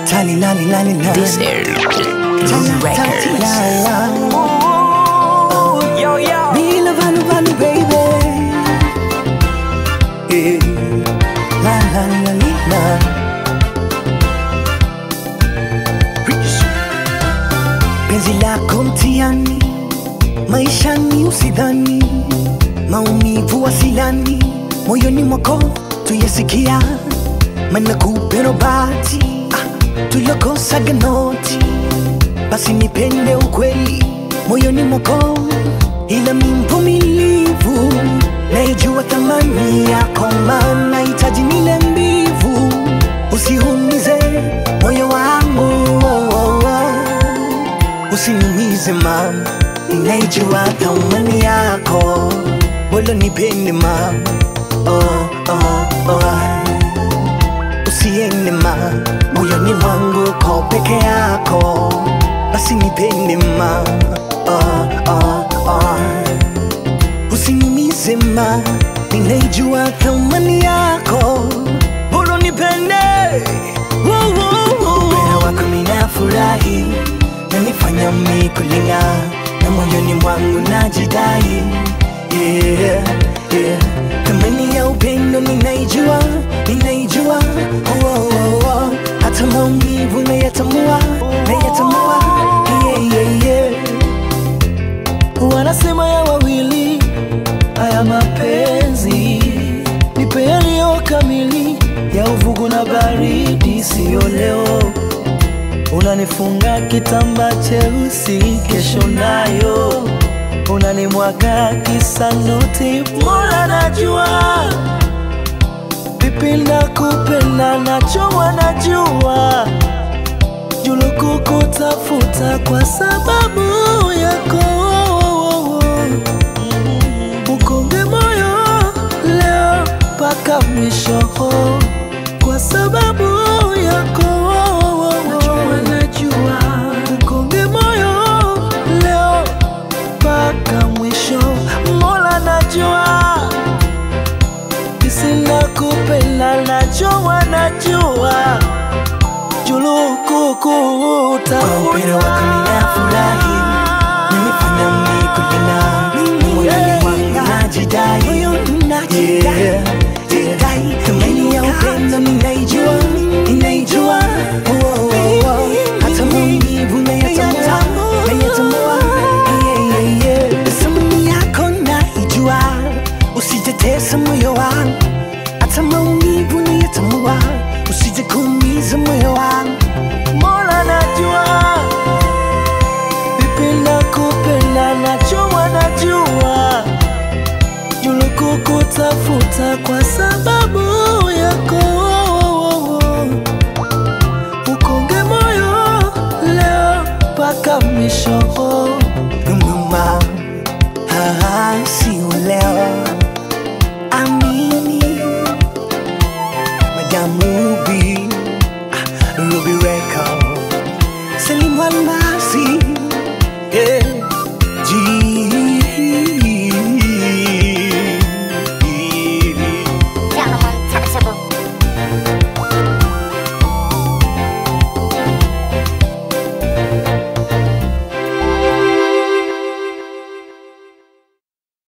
Tally lally lally la. This is Records. Yo yo. Bila valu valu baby. Eh. La la la li, la. Rich. Penzi lako mtiani, maishani usidhani, maumivu wasilani, moyoni mwako tuyasikia, mana kupero bati ah, tulokosaga noti, basi nipende ukweli moyoni mwako, ila mi mvumilivu, naijua thamani yako, maana hitaji nile mbivu, usiumize moyo wangu oh, oh, oh. Usiniumize mama, ninaijua thamani yako, wala nipende mama oh, oh, oh. Usiende ma moyoni mwangu ko peke yako, basi nipende ma oh, oh, oh. Usiniumize ma, ninaijua thamani yako, bora nipende Woo, woo, woo. Upendo wako ninafurahi, nanifanya mi kulinga na moyoni mwangu najidai yeah, yeah. Thamani ya upendo ninaijua, ninaijua oh, oh, oh, oh. Hata maumivu nayatambua, nayatambua yeah, yeah, yeah. wanasema ya wawili haya mapenzi nipe yaliyo kamili ya uvugu na baridi siyo leo unanifunga kitamba cheusi kesho nayo unanimwaga kisanuti mola najua vipi nakupenda nacho wanajua juluku kutafuta kwa sababu yako ukonge moyo leo mpaka mwisho kwa sababu yako najua ukonge moyo leo mpaka mwisho mola najua kisina kupenda nacho wanajua juluku Kwa upendo wako ninafurahi, nanifanya mi kulinga moyoni mwangu najidai Yeah, yeah. Thamani ya upendo ninaijua, ninaijua Oh, oh, oh. Hata maumivu nayatambua, nayatambua Yeah, yeah, yeah. Thamani yako naijua, usijetesa moyo wangu hata maumivu nayatambua, usije kuumiza moyo wangu Mola najua vipi nakupenda nacho wanajua juluku kutafuta kwa sababu yako ukonge moyo leo mpaka mwisho